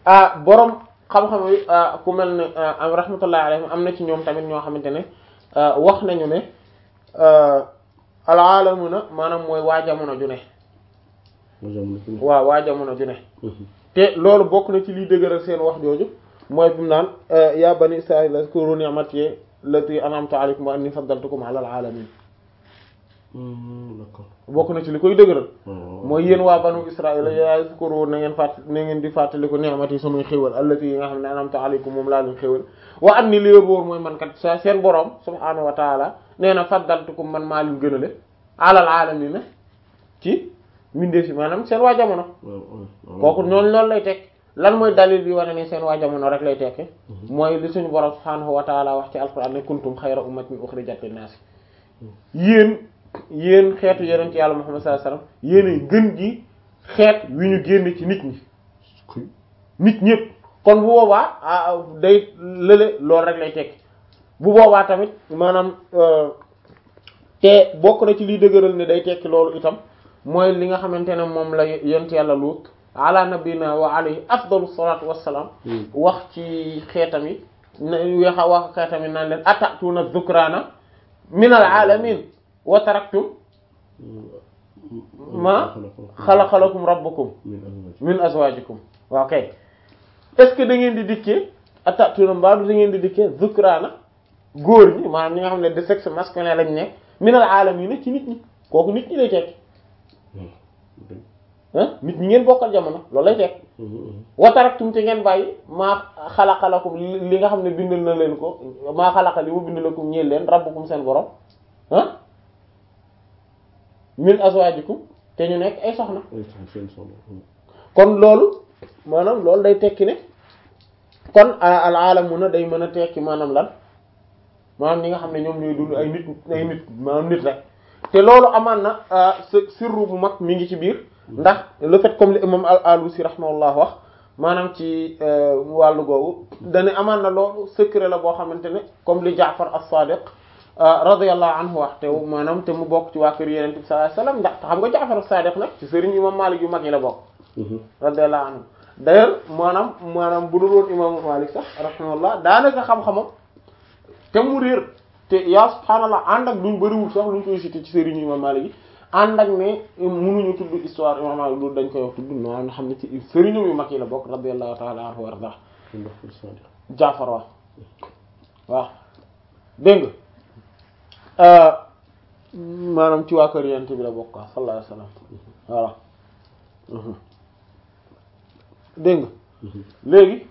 ah borom xam-xam yi ku mel ne am rahmatullahi alayhim am na ci ñoom tamit ñoo xamante ne wax nañu ne al alamuna maanaam mooy waa jamono ju ne waaw waa jamono ju ne te loolu bokk na ci liy dëgëral seen wax jooju mooy bi mu naan ya bani israila zkuru ni'mati lati an'amtu alaykum wa anni faddaltukum ala al alamin bokk na ci li koy dëgëral mooy yéen waa banu israila yaa zkuru na ngeen fàtt na ngeen di fàttaliku ni'mati samay xéwal allati yi nga xam ne an'amtu alaykum moom laa leen xéwal wa anni li wóor mooy man kat sa seen borom subhaanahu wa taala nee na faddaltukum man maa leen gënale ala al alamin ci mbindeef yi maanaam seen waa jamono kooku noonu loolu lay teg lan mooy dalil bi wane ne seen waa jamono rek lay tekke mooy li suñu borom subhaanahu wa taala wax ci alquran ne kuntum xayra ummatin uxrijat linnaasi yéen yéen xeetu yonent yàlla Muhammad sallallahu alayhi wasallam yéen gën gi xeet wi ñu génn ci nit ñi nit ñëpp kon bu boobaa day lële loolu rek lay tekki bu boobaa tamit maanaam te bokk na ci liy dëgëral ne day tekki loolu itam mooy li nga xamante ne moom la yonent yàlla Luut ala nabina wa alayhi afdalu salatu wassalaam wax ci xeetam yi wax wax xeetam yi naan leen atatuna dhukrana min al alamin wa taraktum ma xalaqalakum rabbukum min azwajikum waaw kay est-ce que da ngeen di dikkee atatuna mbaa du da ngeen di dikkee dhukrana góor ñi maanaam ñi nga xam ne de sexe masculin lañ nekk min al alamin ci nit ñi kooku nit ñi lay tekki nit ñi ngeen bokkal jamono loolu lay teg wataraktum te ngeen bàyyi maa xalaqalakum li nga xam ne bindal na leen ko maa xalaqa li mu bindalakum ñeel leen rabbukum seen borom ah min azwajikum te ñu nekk ay soxna kon loolu maanaam loolu day tekki ne kon al alamuna day mën a tekki maanaam lan maanaam ñi nga xam ne ñoom ñooy dund ay nit ay nit maanaam nit rek te loolu amaan na sirru bu mag mi ngi ci biir ndax le fait comme li imam al-Alusi rahimahullah wax maanaam ci wàllu googu dane amaan na loolu secret la boo xamante ne comme li Jaafar as-Sadiq radiyallahu anhu wax te maanaam te mu bokk ci waa kër Yonent bi sallallahu alayhi wasallam ndax xam nga Jaafar as-Sadiq nag ci sëriñ imam Malik yu mag yi la bokk radiyallahu anhu d'ailleurs maanaam maanaam bu dul woon imam Malik sax rahimahullah daanaka xam-xamam te mu réer te yaa subhaanallah ànd ak duñ bëriwul sax luñ koy cité ci sëriñ imam Malik yi ànd ak ne mënuñu tudd histoire imam Malik loolu dañ koy wax tudd no nga xam ne ci sëriñam yu mag yi la bokk radiyallahu ta'ala anhu warda Jaafar wax waaw dégg nga maanaam ci waa kër yent bi la bokk quoi sallallahu alayhi wasallam voilà dégg nga léegi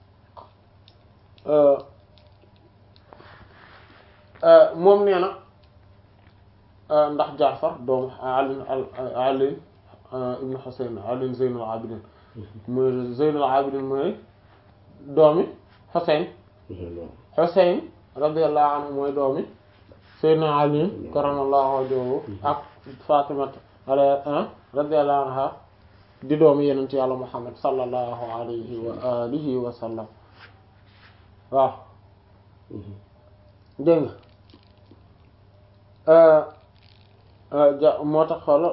moom nee na ndax Jaafar doomu Ali Ali ibn Husayn Ali Zaynul Abidin mooy Zaynul Abidin mooy doomi Husayn Husayn radiyallahu anhu mooy doomi Sayyidina Ali karamallahu wajhahu ak Fatima radiyallahu anha di doomi Yonent Yàlla Muhammad sallallahu alayhi wa alihi wa sallam waaw dégg nga moo tax xool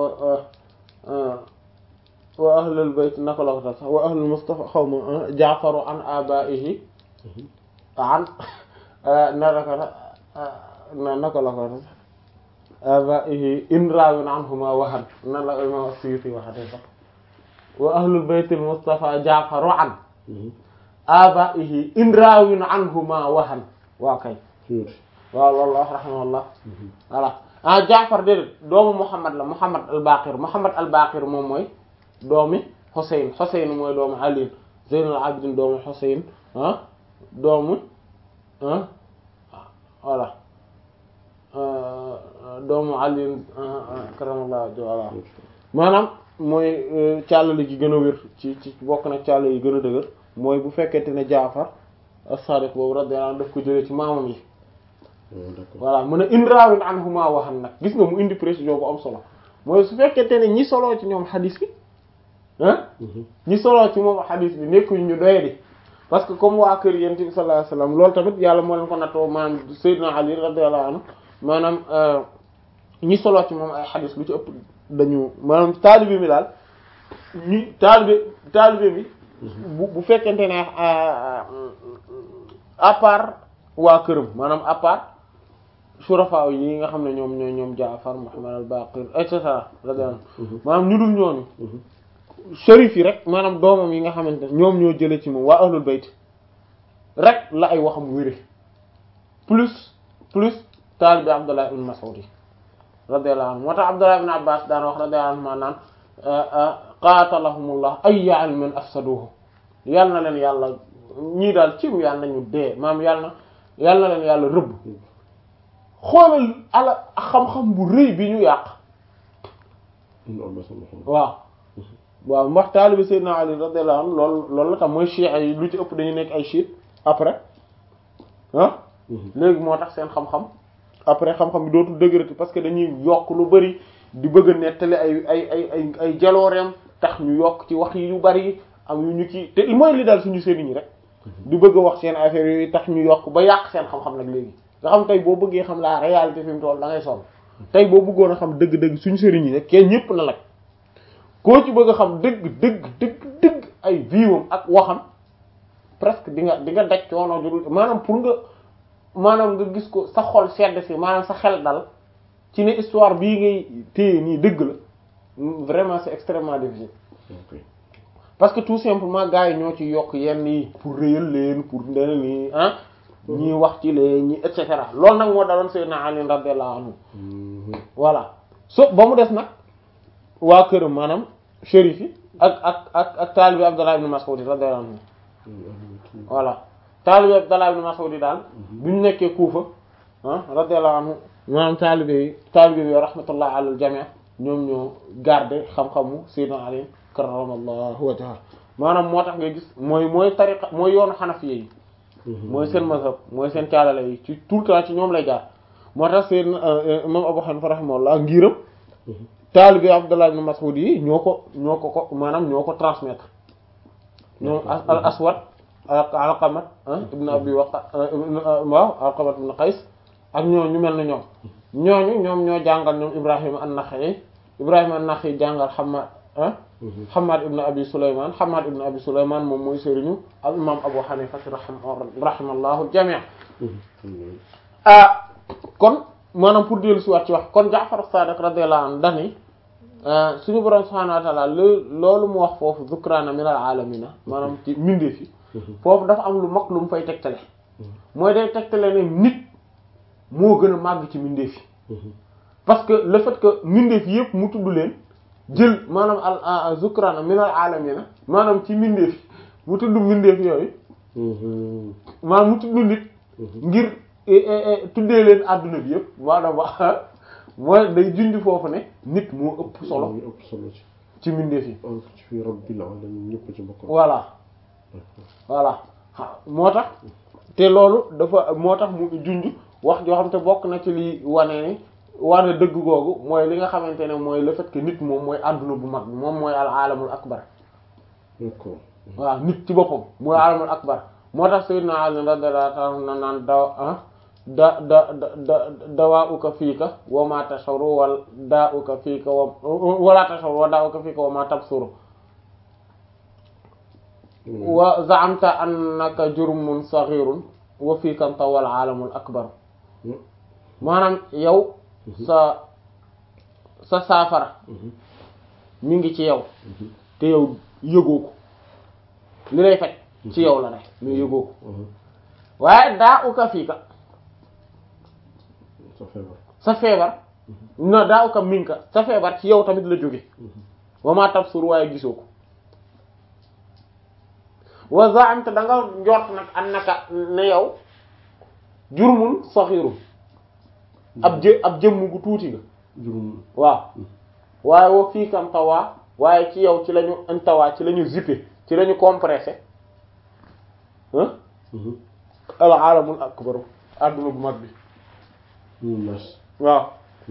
wa ahlul bayt naka la ko tax sax wa ahlul mustafa xaw ma jaafaru an abaihi an naraka na naka la ko tax abaihi in raawin anhuma wahan nan la imam Suyuti waxate sax wa ahlul baytil mustafa jaafaru an abaihi in raawin anhuma wahan waa kay waaw loolu wax rahimahullah voilà ah Jaafar déedéet doomu Muhammad la Muhammad al-Baqir Muhammad al-Baqir moom mooy doomi Xuseyn Xuseyn mooy doomu Ali Zeynul Abidin doomu Xuseyn ah doomu ah voilà doomu Ali karamallahu voilà maanaam mooy càllali gi gën a wér ci ci bokk na càll yi gën a dëgër mooy bu fekkente ne Jaafar as-Sadiq boobu radiyallahu anhu daf ko jëlee ci maamam yi voilà mu ne indraawin anhuma waxan nag gis nga mu indi précision bu am solo mooy su fekkente ne ñi soloo ci ñoom xadis bi ah ñi soloo ci moom xadis bi nekkuñ ñu doye di parce que comme waa kër yent bi sallallahu alayhi wasallam loolu tamit yàlla moo leen ko nattoo maanaam Seydina Ali radiyallahu anhu maanaam ñi soloo ci moom ay xadis lu ci ëpp dañu maanaam taalibe mi daal ñi taalibe taalibe bi bu bu fekkente ne à part waa këram maanaam à part surafa yi nga xam ne ñoom ñoo ñoom Jaafar Muhammad al-Baqir et cetera radiyallahu maanaam ñu dul ñooñu sharif yi rek maanaam doomam yi nga xamante ne ñoom ñoo jële ci moom waa ahlul bayt rek la ay waxam wére plus plus taalibi Abdullah ibn Mas'ud yi radiyallahu anhu moo tax Abdullah ibn Abbas daan wax radiyallahu anhu maanaam qaatalahumullah ayya ilmin afsaduhu yal na leen yàlla ñii daal cim yàlla nañu dee maam yàlla na yàlla na leen yàlla rëbb xoolal ala xam-xam bu rëy bi ñu yàq waaw waaw ndax taalibi Seydina Ali radiyallahu anhu loolu loolu la tam mooy chiites yi lu ci ëpp dañu nekk ay chiites après ah léegi moo tax seen xam-xam après xam-xam bi dootul dëgërati parce que dañuy yokk lu bari di bëgg a nettali ay ay ay ay ay jalooreem tax ñu yokk ci wax yi yu bari am yu ñu ci te mooy li daal suñu sëriñ yi rek di bëgg a wax seen affaire yooyu tax ñu yokk ba yàq seen xam-xam nag léegi nga xam tey boo bëggee xam la réalité fi mu toll da ngay sonn tey boo bëggoon a xam dëgg-dëgg suñu sëriñ yi rek kenn ñëpp na lag koo ci bëgg a xam dëgg dëgg dëgg dëgg ay viwam ak waxam presque di nga di nga daj coono jurul maanaam pour nga maanaam nga gis ko sa xol sedd si maanaam sa xel dal ci ne histoire bii ngay téye nii dëgg la vraiment c'est extrêmement difficile parce que tout simplement gars yi ñoo ci yokk yenn yi pour réyal leen pour ndena nii ah ñii wax ci leen ñi et cetera loolu nag moo daloon Seydina Ali radiyallahu anhu voilà so ba mu des nag waa këram maanaam shérif yi ak ak ak ak taalibi Abdallah ibn Mas'ud radiyallahu anhu voilà taalibi Abdallah ibn Mas'ud daal bu ñu nekkee Kuufa ah radiyallahu anhu maanaam taalibe yi taalibe yi rahmatullah ala al jami' ñoom ñoo garder xam-xamu Seydina Ali karramallahu wajhahu maanaam moo tax ngay gis mooy mooy tariqa mooy yoonu xanafiya yi mooy seen mazhab mooy seen caalale yi ci tout le temps ci ñoom lay jaar moo tax seen imam Abu Hanifa rahimahullah ngiram taalibe Abdullah ibn Mas'ud yi ñoo ko ñoo ko ko maanaam ñoo ko transmettre ñoom al aswad alqamat ibn abi waqa waaw alqamat ibn qais ak ñoo ñu mel na ñoom ñooñu ñoom ñoo jàngal ñoom Ibrahima an-Nakha'i Ibrahima an-Nakha'i jàngal Hammad ah Hammad ibn Abi Sulayman Hammad ibn Abi Sulayman moom mooy sëriñu al imam Abu Hanifa rahimallahu al-jami' ah kon maanaam pour dellu si waat ci wax kon Ja'far as-Sadiq radiyallahu anhu dani suñu borom subhanahu wa ta'ala loolu mu wax foofu zukrana min al-alamina maanaam ci mbindeef yi foofu dafa am lu mag lu mu fay tegtale mooy day tegtale ne nit moo gën a màgg ci mbindeef yi parce que le fait que mbindeef yëpp mu tudd leen jël maanaam al zukrana min al alamina maanaam ci mbindeef yi mu tudd mbindeef yooyu maanaam mu tudd nit ngir tuddee leen adduna bi yëpp maanaam wax mooy day jundi foofu ne nit moo ëpp solo ci mbindeef yi fi rabbil alamin ñëpp ci bokk voilà voilà moo tax te loolu dafa moo tax mu junj wax joo xam te bokk na ci li wane ni wane dëgg googu mooy li nga xamante ne mooy le fait que nit moom mooy àdduna bu mag moom mooy al alamul akbar d'accord waaw nit ci boppam mooy alamul akbar moo tax sayyidina Ali radiyallahu anhu na naan daw ah da da da dawaa uka fiika wa ma tashuru wal daa uka fiika wa wala tashuru wa daa uka fiika wa ma tabsuru wa za'amta annaka jurmun saghirun wa fiika tawal alamul akbar maanaam yow sa sa saafara mi ngi ci yow te yow yëgoo ko li lay faj ci yow la ne mais yëgoo ko waaye daa uka fiika sa feebar sa feebar na daa uka minka sa feebar ci yow tamit la jóge wa ma tabsur waaye gisoo ko wa za'amta da nga njort nag annaka ne yow jurmun saghirun ab jë ab jëmm gu tuuti nga juróom waaw waaye wa fii kam tawaa waaye ci yow ci lañu intawaa ci lañu zippé ci lañu compressé ah al alamul akbar adduna bu mag bi ñu nas waaw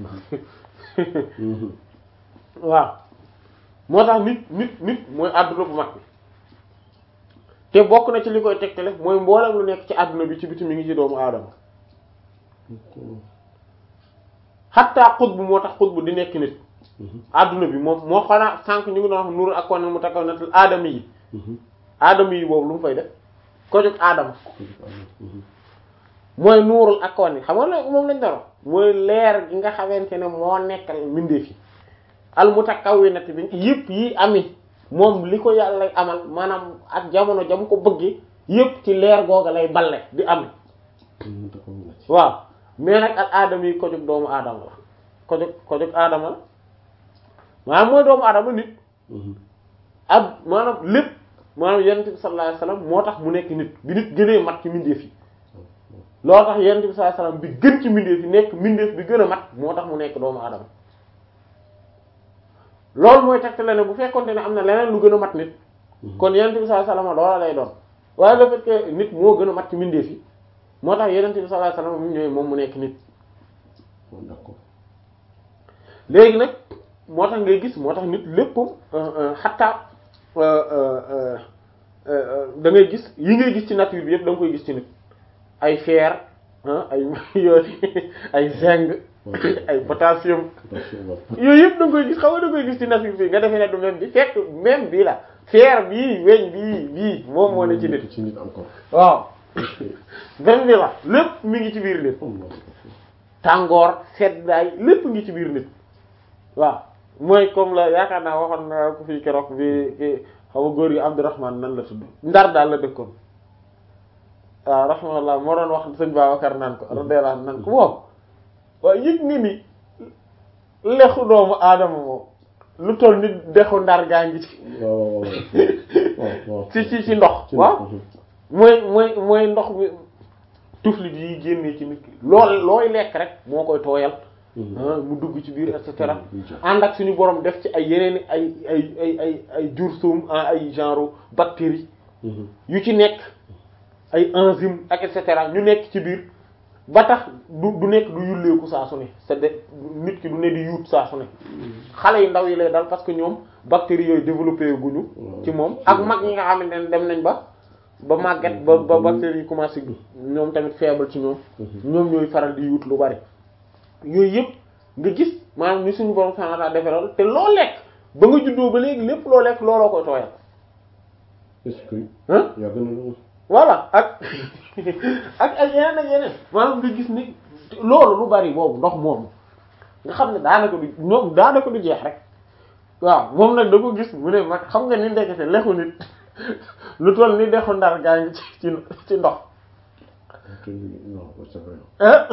waaw moo tax nit nit nit mooy adduna bu mag bi te bokk na ci li koy tegtale mooy mboolem lu nekk ci adduna bi ci biti mi ngi ci doomu aadama xatta xutbu moo tax xutbu di nekk nit adduna bi moom moo xanaa sànq ñu ngi doon wax nur ak kon mu takkaw natal aadama yi aadama yi boobu lu mu fay def ko jóg aadama mooy nuurul ak kawan yi xam nga moom lañ daro mooy leer gi nga xamante ne moo nekkal mbindeef yi al mutakawwinati bi yëpp yi ami moom li ko yàlla amal maanaam ak jamono jam ko bëgge yëpp ci leer googa lay balle di am waaw mais nag al aadama yi ko jóg doomu aadama la ko jóg ko jóg aadama la maanaam mooy doomu aadama nit ab maanaam lépp maanaam yonent bi sallallahu alayhi wasallam moo tax mu nekk nit bi nit gënee mat ci mbindeef yi loolu tax yonent bi sallallahu alayhi wasallam bi gën ci mbindeef yi nekk mbindeef bi gën a mat moo tax mu nekk doomu aadama loolu mooy tegtale ne bu fekkonte ne am na leneen lu gën a mat nit kon yonent bi sallallahu alayhi wasallam loola lay doon waaye le fait que nit moo gën a mat ci mbindeef yi moo tax yonent bi sallallahu alayhi wasallam mu ñëwee moom mu nekk nit d'accord léegi nag moo tax ngay gis moo tax nit lépp xatta da ngay gis yi ngay gis ci nature bi yëpp da nga koy gis ci nit ay fer ay yooyu ay zinc ay potassium yooyu yëpp da nga koy gis xam nga da nga koy gis ci nature bi nga defee ne du même bi fekk même bii la fer bii weñ bii bii moom moo ne ci nit ci nit encore waaw même bi la lépp mi ngi ci biir nit tàngoor seddaay lépp ngi ci biir nit waaw mooy comme la yaakaar naa waxoon na ko fii keroog bi xaw ma góor gi Abdourahman nan la tudd ndar daal la dëkkoon waaw rahmanallah moo doon wax sëñ Babacar naan ko radiyallahu anhu naan ko moom waaye yëg nga ni lexu doomu aadama moom lu toll ni dexu ndar gaa ngi ci ci ci ci ndox waaw mooy mooy mooy ndox mi tuflit yi génnee ci nit ki lool looy lekk rek moo koy tooyal mu dugg ci biir et cetera ànd ak suñu borom def ci ay yeneen ay ay ay ay ay jur suum ay genre bactéries yu ci nekk ay enzyme ak et cetera ñu nekk ci biir ba tax du du nekk du yulleeku saa su ne c'est de nit ki du ne di yuut saa su ne xale yu ndaw yi lay dal parce que ñoom bactéries yooyu développé guñu ci moom ak mag ñi nga xamante ne dem nañ ba ba màgget ba ba bactéries yi commencé gi ñoom tamit faible ci ñoom ñoom ñooy faral di yuut lu bari yooyu yëpp nga gis maanaam ni suñu borom subhanahu wa ta'ala defee te loo lekk ba nga juddoo ba léegi lépp loo lekk looloo koy tooyal. est-ce que. ah yaa gën a lool. voilà ak ak ak yeneen ak yeneen maanaam nga gis ni loolu lu bari boobu ndox moomu nga xam ne daanaka du ñoom daanaka du jeex rek waaw moom nag da ko gis mu ne mag xam nga ni ndekete lexu nit lu toll ni dexu ndar gaa ngi ci ci ci ndox. non c'est vrai. ah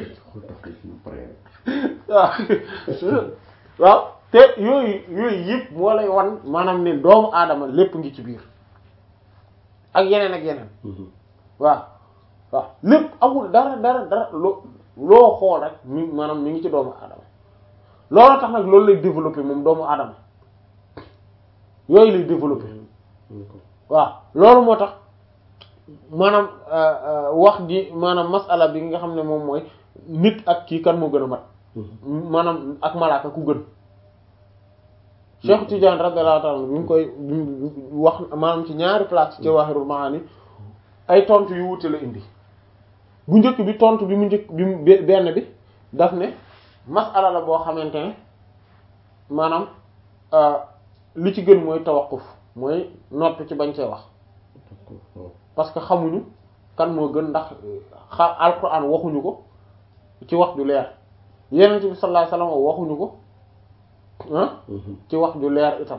waaw waaw te yooyu yooyu yëpp moo lay wan maanaam ne doomu aadama lépp ngi ci biir ak yeneen ak yeneen waaw waaw lépp amul dara dara dara loo loo xool rek mi maanaam mi ngi ci doomu aadama loolu tax nag loolu lay développer moom doomu aadama yooyu lay développer waaw loolu moo tax maanaam wax ji maanaam masala bi nga xam ne moom mooy nit ak kii kan moo gën a mat maanaam ak malaaka ku gën Cheikh Tidiane radiyallahu ta'ala bi mu koy wax maanaam ci ñaari place ci Jawahirul Maani ay tontu yu wute la indi bu njëkk bi tontu bi mu njëkk bi mu benn bi daf ne masala la boo xamante ne maanaam li ci gën mooy tawaqquf mooy noppi ci bañ cee wax parce que xamuñu kan moo gën ndax xa alquran waxuñu ko ci wax ju leer yenent bi sallallahu alayhi wasallam waxuñu ko ah ci wax ju leer itam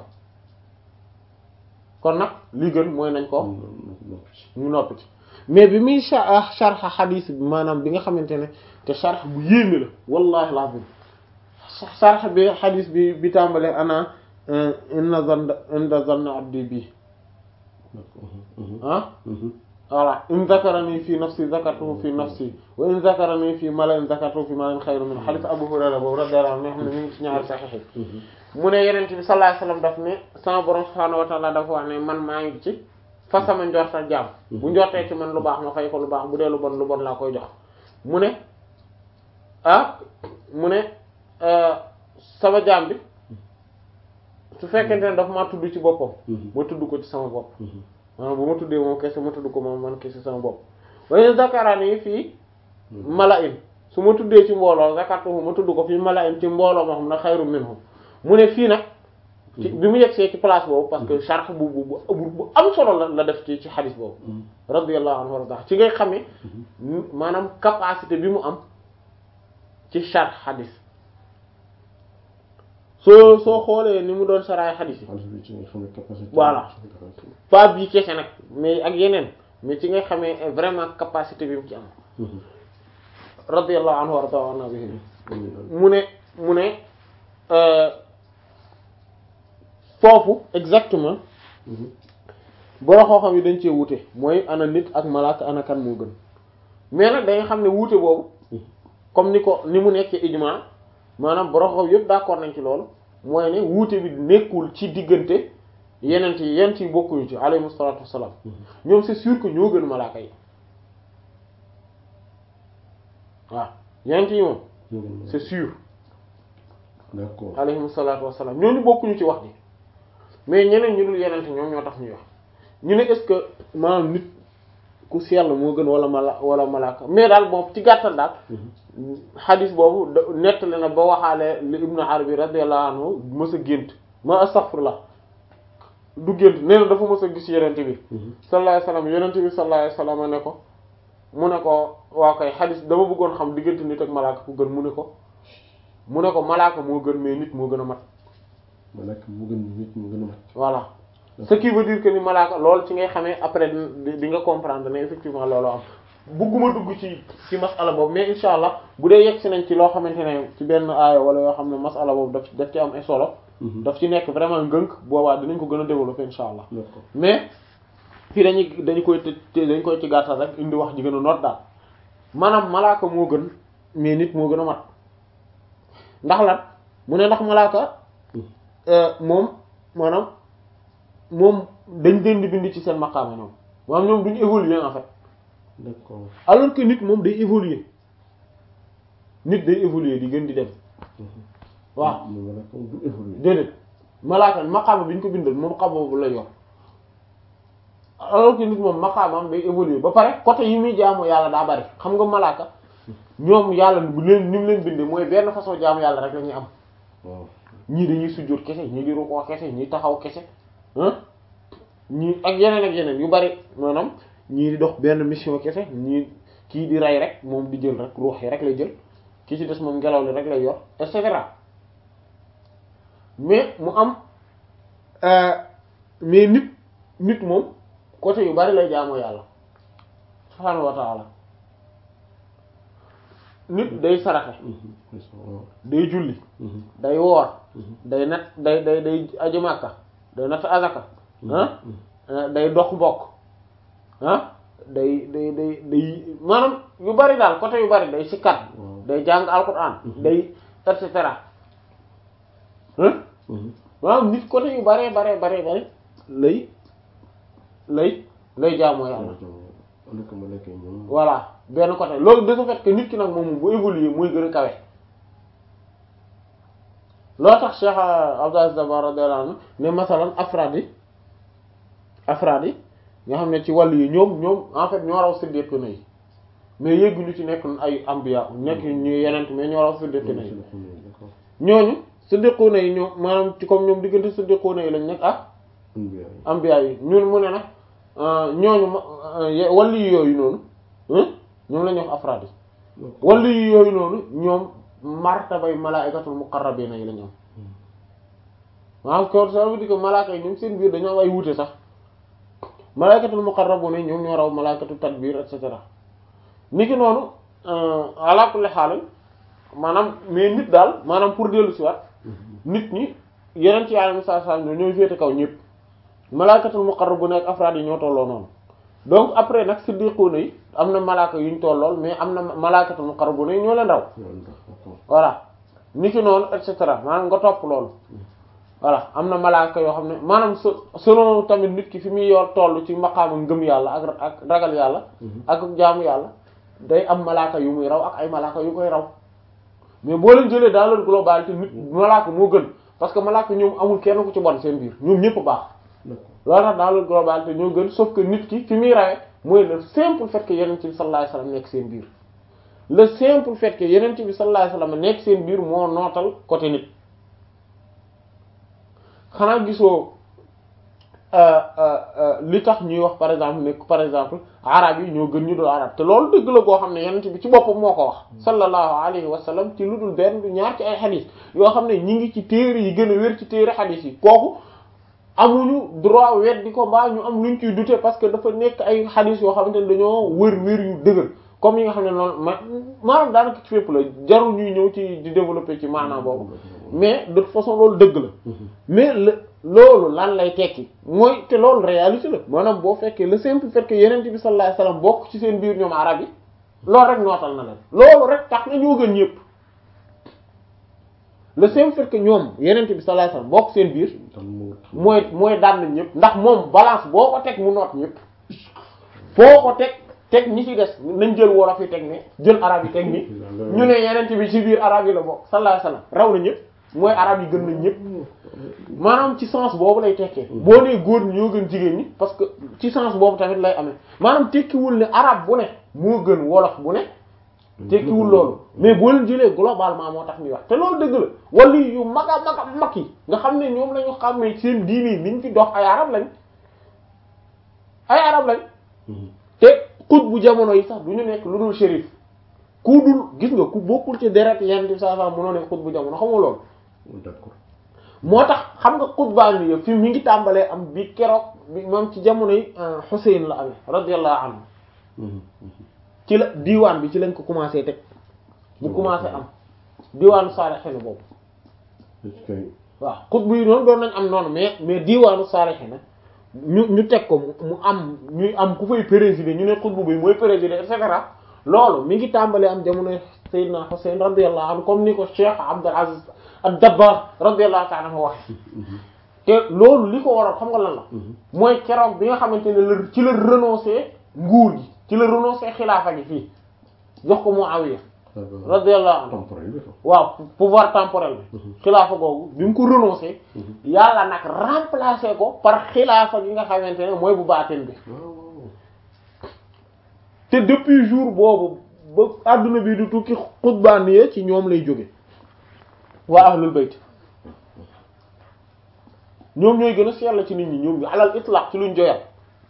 kon nag li gën mooy nañ ko ñu noppi ci mais bi muy sharxa xadiis bi maanaam bi nga xamante ne te sharx bu yéeme la wallahi lazim sharx bi xadiis bi bi tàmbalee ana inna zanna inda zanna abdi bi ah voilà in zakarani fi nafsi zakartuhu fi nafsi wa in zakarani fi mala'in zakartuhu fi mala'in xayru min hadith Abu Hurayra boobu radiyallahu anhu xam ne mi ngi ci ñaari saxiix mu ne Yonent bi sallallahu alayhi wasallam daf ne sama borom subhaanahu wa ta'ala dafa wax ne man maa ngi ci fa sama njorta jaam bu njortee ci man lu baax ma fay ko lu baax bu dee lu bon lu bon laa koy jox mu ne ah mu ne sama jaam bi su fekkente ne dafa maa tudd ci boppam ma tudd ko ci sama bopp maanaam bu ma tuddee moom kese ma tudd ko moom man kese sama bopp waaye zakarani fii mala'in su ma tuddee ci mbooloo zakartuhu ma tudd ko fii mala'in ci mbooloo ma xam ne xayru minhum mu ne fii nag ci bi mu yegsee ci place boobu parce que sharh bu bu bu bu am solo la la def ci ci xadis boobu radiyallahu anhu warda ci ngay xamee maanaam capacité bi mu am ci sharh xadis soo soo xoolee ni mu doon saraay xadis yi xaalis bi ci nga xam ne capacité. Voilà. pas bii kese nag mais ak yeneen mais ci ngay xamee vraiment capacité bi mu ci am radiyallahu anhu warda anna bihi mu ne mu ne euh, foofu exactement boro xooxam yi dañ cee wuute mooy ana nit ak malaaka ana kan moo gën mais nag da nga xam ne wuute boobu comme ni ko ni mu nekkee ijma maanaam boro xooxam yëpp d'accord nañ ci loolu mooy ne wuute bi nekkul ci diggante yeneen yi yeneen yi bokkuñu ci alayhi salaatu wassalaam ñoom c'est sûr que ñoo gën malaaka yi waaw yeneen yi moom c'est sûr d'accord alayhim salaatu wassalaam ñooñu bokkuñu ci wax ji mais ñeneen ñu dul yenente ñoom ñoo tax ñuy wax ñu ne est-ce que maanaam nit ku sell moo gën wala mala wala malaaka mais daal moom ci gàttal daal xadis boobu da nettali na ba waxaale li ibnu arabi radiyallahu anhu mës a gént ma astaghfirullah du gént nee na dafa mës a gis yenente bi sallallahu alayhi wasallam yenente bi sallallahu alayhi wasallam ne ko mu ne ko waa koy xadis dama bëggoon xam diggante nit ak malaaka ku gën mu ne ko mu ne ko malaaka moo gën mais nit moo gën a mat malaaka mu gën nit mu gën a mat. voilà ce qui veut dire que ni malaaka loolu ci ngay xamee après di di nga comprendre ne effectivement loolu am bugguma dugg ci ci masala boobu mais insha allah bu dee yegg si nañ ci loo xamante ne ci benn aaya wala yoo xam ne masala boobu daf daf ci am ay solo daf ci nekk vraiment ngënk boobaa dinañ ko gën a développer insha allah d'accord mais fii dañuy dañu koy të dañ koy ci gàttal rek indi wax ji gën a noot daal maanaam malaaka moo gën mais nit moo gën a mat ndax lan mu ne ndax malaaka moom maanaam moom dañ leen di bind ci seen maqaama ñoom maanaam ñoom duñu évoluer en fait d'accord alors que nit moom day évoluer nit day évoluer di gën di dem waaw mu malaaka du évoluer. déedéet malaaka maqaama bi ñu ko bindal moom xam boobu la yor alors que nit moom maqaamam day évoluer ba pare côté yi muy jaamu yàlla daa bari xam nga malaaka ñoom yàlla bu leen ni mu leen bindee mooy benn façon jaamu yàlla rek la ñuy am waaw ñii dañuy sujjóot kese ñii di rukkoo kese ñii taxaw kese ah ñii ak yeneen ak yeneen yu bari maanaam ñii di dox benn mission kese ñii kii di rey rek moom di jël rek ruux yi rek lay jël ki ci des moom ngelaw li rek lay yor et cetera mais mu am mais nit nit moom côté yu bari lay jaamoo yàlla subhaanahu wa ta'ala nit day saraxe day julli day woor day nat day day day aju Makka day natt azaka ah day dox mbokk ah day day day day maanaam yu bari daal côté yu bari day sikkat day jàng alquran day et cetera ah maanaam nit côté yu baree baree baree bari lay lay lay jaamoo yàlla voilà benn côté loolu de ce fait que nit ki nag moom bu évoluer mooy gën a kawe loo tax Cheikh Abdou Aziz Dabakh radiyallahu anhu ne masalan afraad yi afraad yi nga xam ne ci wàllu yi ñoom ñoom en fait ñoo raw siddiquna yi mais yégguñu ci nekk ay ambiya nekk ñu yenent mais ñoo raw siddiquna yi ñooñu siddiquna yi ñoom maanaam ci comme ñoom diggante siddiquna yi lañ nekk ak ambiya yi ñun mu ne nag ñooñu wàllu yi yooyu noonu ñoom la ñuy wax afraad yi wàllu yi yooyu noonu ñoom martabay malaa'ikatul muqarrabiina yi la ñu am maanaam ko ça veut dire que malaaka yi ñoom seen biir dañoo am ay wuute sax malaa'ikatul muqarrabuuna yi ñoom ñoo raw malaa'ikatu tadbiir et cetera niki noonu ala kulli haal maanaam mais nit daal maanaam pour dellu si waat nit ñi yeneen ci yàlla saa saa ñoo ñooy féete kaw ñëpp malaa'ikatul muqarrabuuna ak afraad yi ñoo tolloo noonu donc après nag siddiquuna yi am na malaaka yuñ tollool mais am na malaa'ikatul muqarrabuuna yi ñoo leen raw voilà niki noonu et cetera maanaam nga topp loolu voilà am na malaaka yoo xam ne maanaam selon tamit nit ki fi muy yor toll ci maqaama ngëm yàlla ak ak ragal yàlla ak jaamu yàlla day am malaaka yu muy raw ak ay malaaka yu koy raw mais boo leen jëlee dans leur globalité nit malaaka moo gën parce que malaaka ñoom amul kenn ku ci bon seen biir ñoom ñëpp baax loolu tax dans leur globalité ñoo gën sauf que nit ki fi muy rawee mooy le simple fait que yeneen ci sallallahu alayhi wasallam nekk seen biir le simple fait que yeneen bi sallallahu alayhi wasallam nekk seen biir moo nootal côté nit xanaa gisoo li tax ñuy wax par exemple ne par exemple arab yi ñoo gën ñu dul arab te loolu dëgg la goo xam ne yenent bi ci boppam moo ko wax sallallahu alayhi wa sallam ci lu dul benn du ñaar ci ay xadis yoo xam ne ñi ngi ci téere yi gën a wér ci téere xadis yi kooku amuñu droit weddi ko mbaa ñu am luñ ciy douter parce que dafa nekk ay xadis yoo xamante ne dañoo wër wér yu dëgër comme yi nga xam ne noonu ma maanaam daanaka ci fépp la jarul ñuy ñëw ci di développer ci maanaam boobu mais de toute façon loolu dëgg la mais le loolu lan lay tekki mooy te loolu réalité la maanaam boo fekkee le simple fait que yeneen bi sallallahu alayhi wasallam bokk ci seen biir ñoom arab yi loolu rek nootal na leen loolu rek tax na ñoo gën ñëpp le simple fait que ñoom yeneen bi sallallahu alayhi wasallam bokk seen biir mooy mooy daan nañ ñëpp ndax moom balance boo ko teg mu noot ñëpp foo ko teg teg ñi ci des nañ jël wolof yi teg ne jël arab yi teg ni ñu ne yeneen bi ci biir arab yi la bokk sallallahu alayhi wasallam raw na ñëpp mooy arab yi gën nañ ñëpp maanaam ci sens boobu lay tekkee boo nee góor ñi ñoo gën jigéen ñi parce que ci sens boobu tamit lay amee maanaam tekkiwul ne arab bu ne moo gën wolof bu ne tekkiwul loolu mais boo leen jëlee globalement moo tax ñuy wax te loolu dëgg la wala yu mag a mag a mag yi nga xam ne ñoom lañu xàmmee seen diini niñ fi dox ay arab lañ ay arab lañ te xut bu jamono yi sax du ñu nekk lu dul shérif ku dul gis nga ku bokkul ci deret yenn di saa saa mënoo nekk xut bu jamono xam nga loolu d'accord moo tax xam nga xutbaan bi yëpp fi mi ngi tàmbalee am bi keroog bi moom ci jamono yi Xuseyn la amee radiyallahu anhu ci la diwaan bi ci lañ ko commencé teg bu commencé am diwaanu saalixiina boobu waaw xutbu yi noonu doon nañ am noonu mais mais diwaanu saalixiina ñu ñu teg ko mu am ñuy am ku fay présider ñu ne xutbu bi mooy présider et cetera loolu mi ngi tàmbalee am jamono Seydina Xuseyn radiyallahu anhu comme ni ko Cheikh Abdul Aziz ad-Dabbar radiyallahu ta'ala anhu wax te loolu li ko waral xam nga lan la mooy keroog bi nga xamante ne la ci la renoncer nguur gi ci la renoncer xilaafa gi fii jox ko Muawiya radiyallahu anhu waaw pouvoir temporel bi xilaafa googu bi mu ko renoncer yàlla nag remplacer ko par xilaafa gi nga xamante ne mooy bu baatin bi te depuis jour boobu ba adduna bi du tukki xutbaan yi ci ñoom lay jóge waa ahlul bayt ñoom ñooy gën a sell ci nit ñi ñoom ñu alal itlaq ci luñ joyal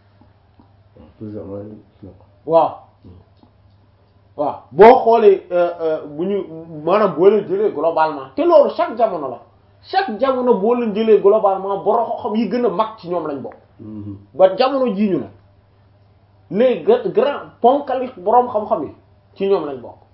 waaw waaw boo xoolee bu ñu maanaam boo leen jëlee globalement te loolu chaque jamono la chaque jamono boo leen jëlee globalement borom xam yi gën a mag ci ñoom lañ bokk ba jamono jii ñu ne les grands ponkali boroom xam-xam yi ci ñoom lañ bokk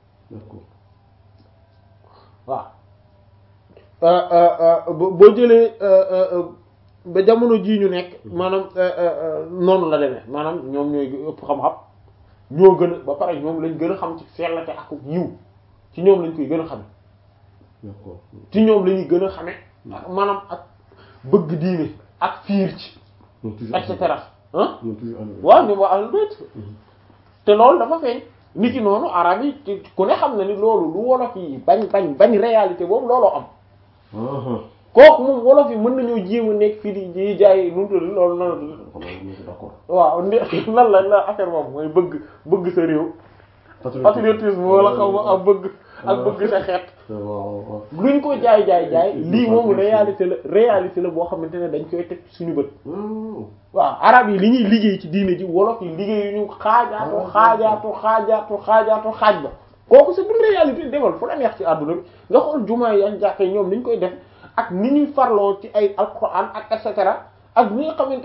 waaw boo jëlee ba jamono jii ñu nekk maanaam noonu la demee maanaam ñoom ñooy ëpp xam-xam ñoo gën a ba pare ñoom lañ gën a xam ci sellate ak yiw ci ñoom lañ koy gën a xame ci ñoom la ñuy gën a xame ak maanaam ak bëgg diine ak fiir ci et cetera ah waaw ñoom waa ahlul bayt te loolu dafa feeñ nit ki noonu arab yi ku ne xam na ni loolu lu wolof yi bañ bañ bañ réalité boobu looloo am kooku moom wolof yi mën nañoo jéem a nekk fii di di jaay nu mu tudd loolu nan waaw nan la la affaire moom mooy bëgg bëgg sa réew patriotisme wala xaw ma ak bëgg ak bëgg sa xeet luñ ko jaay jaay jaay lii moom réalité la réalité la boo xamante ne dañ koy teg suñu bët waaw arab yi li ñuy liggéey ci diine ji wolof yi liggéey ñu xaajaatu xaajaatu xaajaatu xaajaatu xaaj ba kooku c'est une réalité demal fu la neex ci àdduna bi nga xool jumaa yi ak jàkka yi ñoom ni ñu koy def ak ni ñuy farloo ci ay alquran ak et cetera ak ni nga xamante